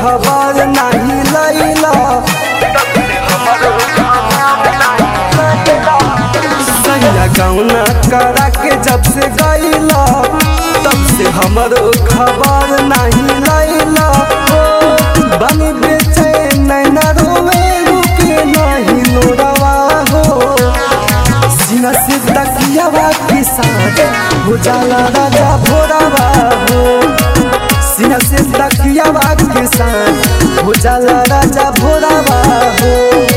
खबर नहीं लैला सैया गौना करा के जब से गैला तब से हमरो खबर नहीं लैला हो बनी बेचैन नैना रोवे रुके नहीं लोरवा हो सीना से तकियावा के साथ हो जाला राजा भोरावा हो सीना से तकियावा के साथ हो जाला राजा भोरावा हो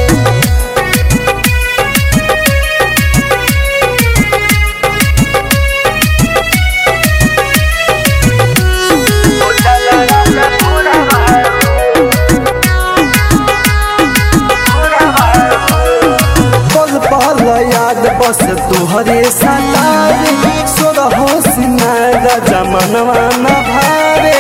पल पल याद बस तुहरे सतारे सोरहो सिंगार जमनवा न भावे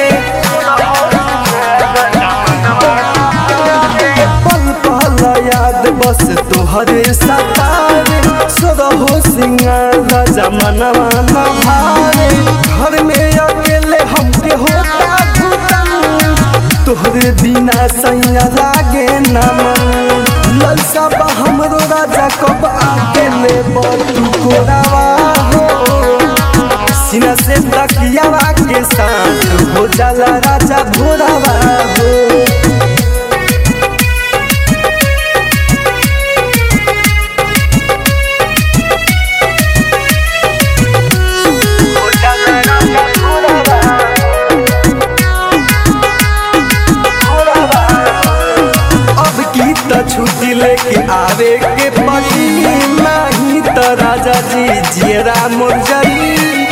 पल पल याद बस तुहरे सतारे सोरहो सिंगार जमनवा न भावे घर में अकेले हमके होता घुटन तोहरे बिना सैया लागे न मन ललसा बा हमरो राजा कब आके ले तू कोरावा हो सीना से तकियावा के साथ हो जाला राजा भोरावा हो अब की त छुट्टी लेके आवे के पड़ी नहीं त राजा जी जियरा मुरझरी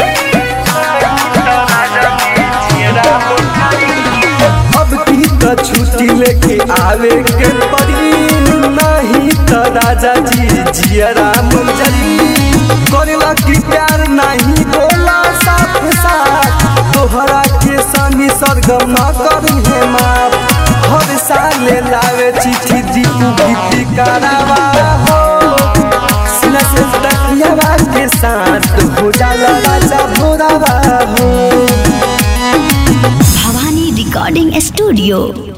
अब की त छुट्टी लेके आवे के पड़ी नहीं त राजा जी जियरा मुरझरी करेला की प्यार नहीं बोला साफ साथ तोहरा के सनी सरगम न करी है माफ हर साल लावे चिट्ठी दीपू गीती करावा हो सीना से तकियावा के साथ हो जाला राजा भोरावा हो भवानी रिकॉर्डिंग स्टूडियो